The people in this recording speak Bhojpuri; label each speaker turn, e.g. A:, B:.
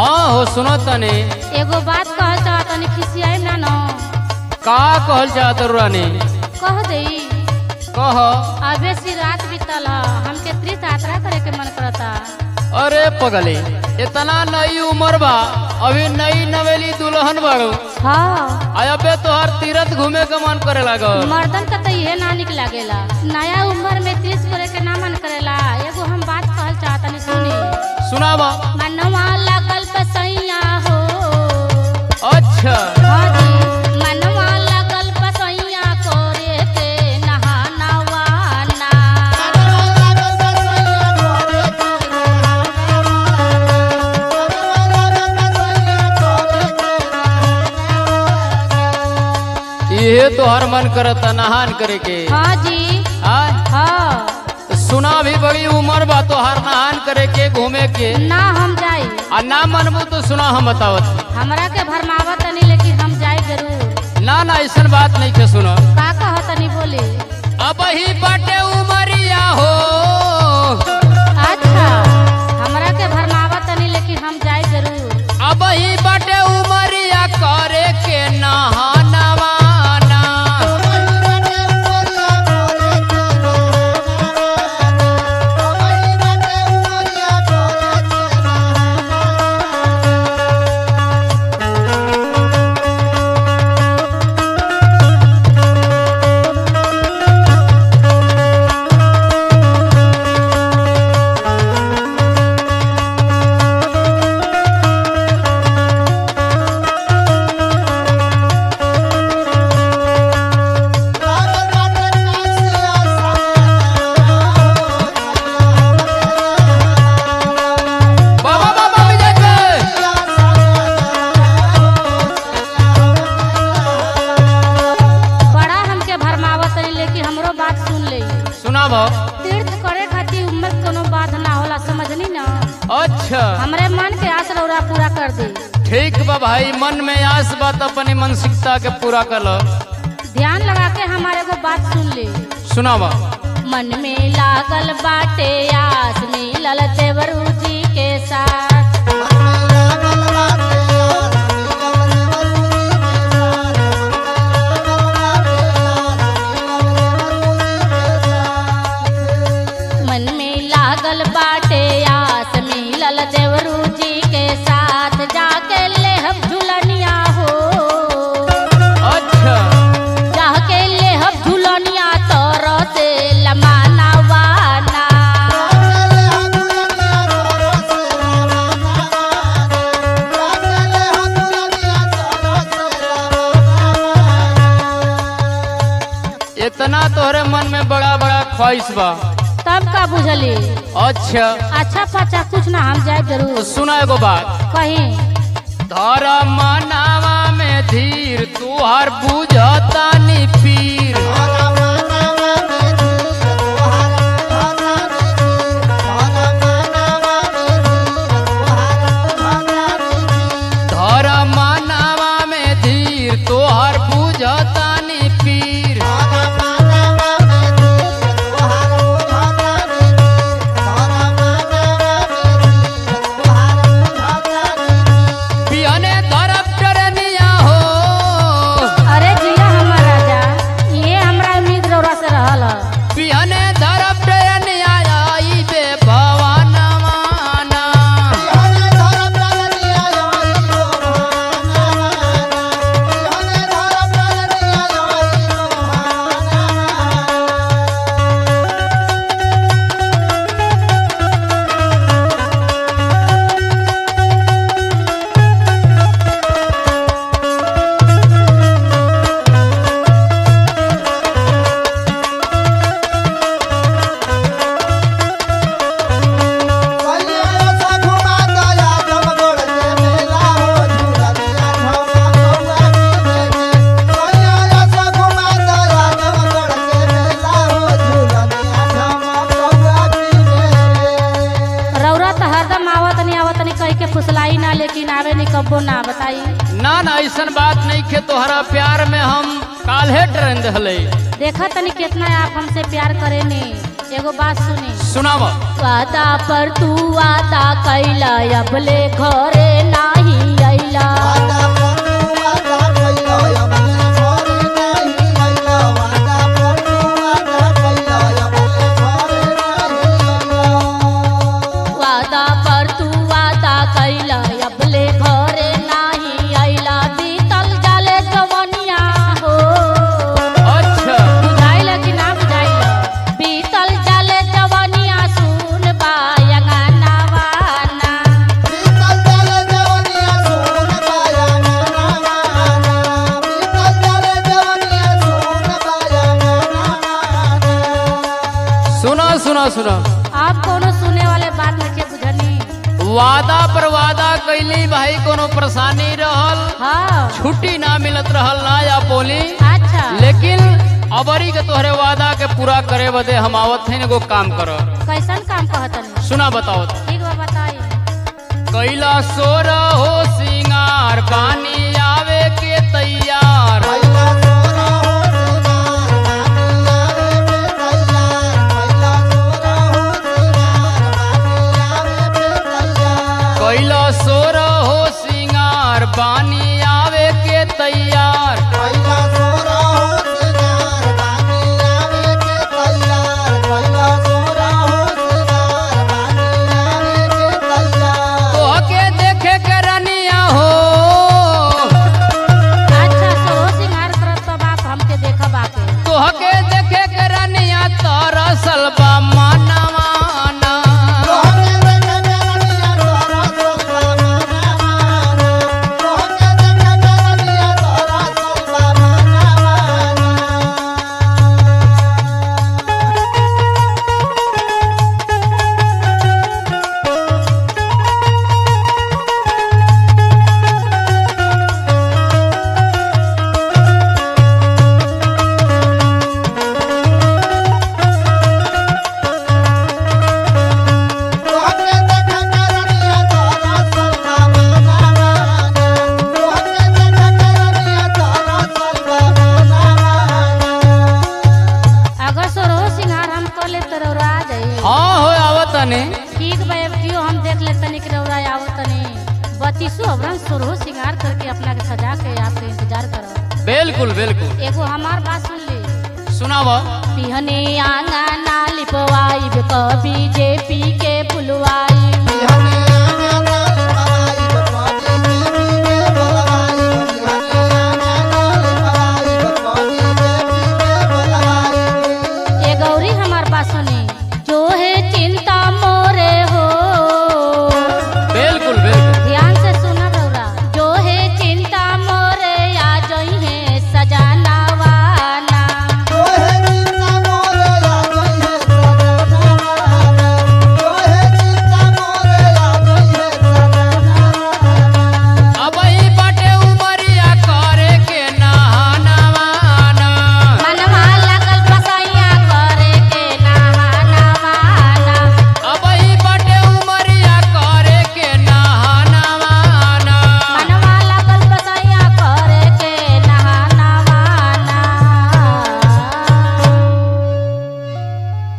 A: हाँ हो सुनो तनी
B: एगो बात कहल चाह तनी खिसियाई ना न
A: का कहल चाहत रानी
B: कह दई
A: कह
B: अबे सी रात बीतल ह हमके तीर्थ यात्रा करे के मन करता
A: अरे पगले इतना नई उम्र बा अभी नई नवेली दुल्हन बाड़ू
B: हाँ
A: आ अबे तोहर तीरथ घूमे के मन करे लागल
B: मर्दन का तो इहे ना निक लागेला नया उम्र में तीर्थ करे के ना मन करेला एगो हम बात कहल चाह तनी सुनी
A: सुनावा
B: मनवा लागल पसैया हो
A: अच्छा
B: हाँ जी मनवा लागल पसैया करे के नहानवाना
A: इहे तोहर मन करता नहान करे के
B: हाँ जी
A: आय
B: हाँ
A: सुना भी बड़ी उम्र बा तोहर नहान करे के घूमे के
B: ना हम जाई
A: आ ना मनबू तो सुना हम बतावत
B: हमरा के भरमावत तनी लेकिन हम जाई जरूर
A: ना ना ऐसन बात नहीं के सुनो
B: का कह तनी बोली
A: अब ही बाटे उमरिया हो
B: अच्छा हमरा के भरमावत तनी लेकिन हम जाई जरूर
A: अब ही बाटे उमरिया करे के नहानवाना बाबा बाबा विजय के।
B: बड़ा हमके भरमावत तनी लेकिन हमरो बात सुन ले
A: सुना भा
B: तीर्थ करे खातिर उम्र के कोनो बात ना होला समझनी ना
A: अच्छा
B: हमरे मन के आस रौरा पूरा कर दे
A: ठीक बा भाई मन में आस बात अपनी मानसिकता के पूरा कर लो
B: ध्यान लगा के हमारे को बात सुन ले
A: सुनावा
B: मन में लागल बाटे आस मिलल देवरू जी के साथ मन में लागल बाटे आस मिलल देवरू जी के साथ जाके लेहब झुलनिया हो
A: अच्छा
B: जाके लेहब झुलनिया तर से लमाना वाना
A: इतना तोहरे मन में बड़ा बड़ा ख्वाहिश बा
B: तब का बुझली
A: अच्छा
B: अच्छा पचा कुछ ना हम जाए
A: तो
B: जरूर
A: सुना एगो बात
B: कहीं
A: धरा मनावा में धीर तुहार बुझता नी पीर धरा मनावा में धीर तुहार बुझता नी पीर पियने धरब टरनिया हो
B: अरे जिया हमर राजा ये हमरा उम्मीद रौरा से रहल ह।
A: पियने धरब टरनिया आई बे भवानवाना
B: रौरा तो हरदम आवत नहीं आवत नहीं कह के फुसलाई ना लेकिन आवे नहीं कब्बो ना बताई
A: ना ना ऐसन बात नहीं खे तोहरा प्यार में हम काल्हे ट्रेन दहले
B: देखा तनी कितना आप हमसे प्यार करे ने एगो बात सुनी
A: सुनाव
B: वादा पर तू वादा कैला अबले घरे नाही अइला वादा पर तू वादा कैला अबले घरे नाही अइला बीतल जाले जवनिया हो
A: अच्छा
B: बुझाइल कि ना बुझाइल बीतल जाले जवनिया सुन बायंगा वाना
A: सुनो सुनो सुनो
B: आप कोनो सुने वाले बात में के बुझनी
A: वादा पर वादा कैली भाई कोनो परेशानी रहल
B: हाँ
A: छुट्टी ना मिलत रहल ना या बोली
B: अच्छा
A: लेकिन अबरी के तोहरे वादा के पूरा करे बदे हम आवत हैं एगो काम कर
B: कैसन काम कहतन
A: सुना बताओ तो।
B: ठीक बा बताई
A: कैला सोर हो सिंगार पानी आवे के तैयार कैला सोर हो सिंगार पानी आवे के तैयार तोहके देखे के रनिया हो
B: अच्छा सो सिंगार करत तो बाप हमके देखब आके
A: तोहके देखे के रनिया तरसल बा मनवाना
B: अगर सो सिंगार हम कर ले तो रौरा आ जाई
A: हाँ हो आवत ने
B: ठीक बा अब क्यों हम देख ले तनी के रौरा आवत तनी बत्तीसो अवरन सुरहो सिंगार करके अपना के सजा के आपके इंतजार करो
A: बिल्कुल बिल्कुल
B: एगो हमार बात सुन ली
A: सुनाव
B: पिहने आंगना लिपवाई कभी जे पी के पुलवाई